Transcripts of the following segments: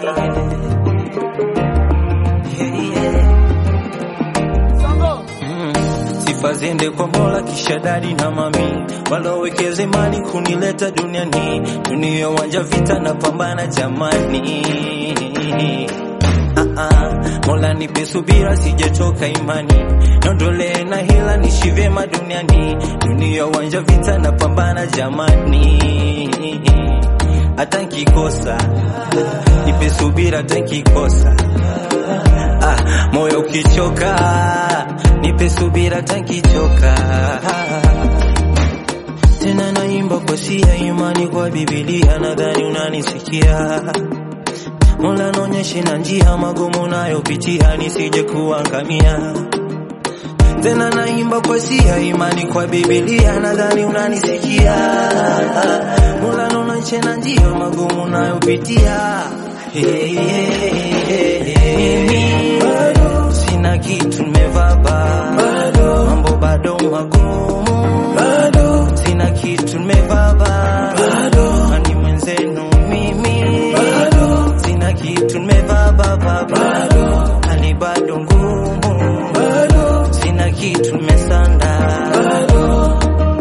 Yeah, yeah. Mm. Sifa ziende kwa Mola kisha dadi na mami walowekeza imani kunileta duniani, dunia wanja vita na pambana jamani. Ah, ah. Mola nipe subira sijachoka imani, nondole na hila nishi vyema duniani, dunia wanja vita na pambana jamani. Hata nkikosa nipe subira, hata nkikosa ah, moyo ukichoka nipe subira tankichoka tena naimba kwa sia imani kwa Biblia, nadhani unanisikia. Mola naonyeshe na njia magumu nayopitia nisije kuangamia. Tena naimba kwa sia imani kwa Biblia, nadhani unanisikia. Mola naonyeshe na njia magumu nayopitia. Hey, hey, hey, hey. Mimi sina kitu nimevaa bado, mambo bado magumu bado, sina kitu nimevaa bado, ani mwenzenu mimi bado, sina kitu nimevaa baba bado, hali bado ngumu bado, sina kitu nimesanda bado.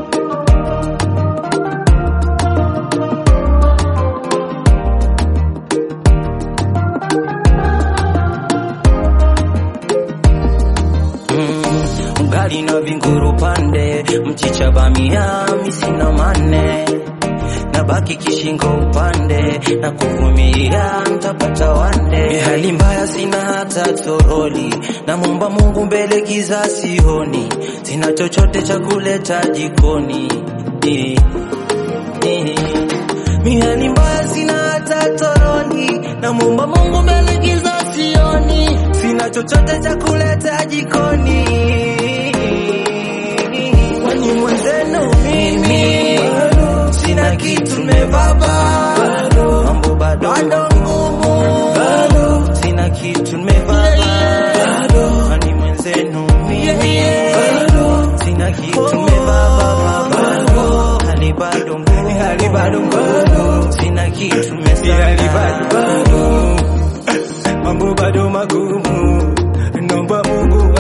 Mm, ugali na vinguru pande, mchicha bamia, misina mane nabaki kishingo upande na kuvumilia, ntapata wande. Hali mbaya sina hata toroli, namwomba Mungu mbele giza sioni, sina chochote cha kuleta jikoni eh, eh. Mi hali mbaya sina hata toroli, namwomba Mungu mbele giza sioni, sina chochote cha kuleta jikoni. Kwani mwenzenu mimi sina kitu nimevaa bado, mambo bado ngumu bado, sina kitu nimevaa bado, kwani mwenzenu mimi bado, sina kitu nimevaa bado, hali bado ngumu, hali bado ngumu, sina kitu nimesahau bado, mambo bado magumu, naomba Mungu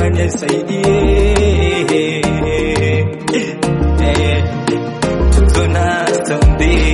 anisaidie. Eh, Tuna zombie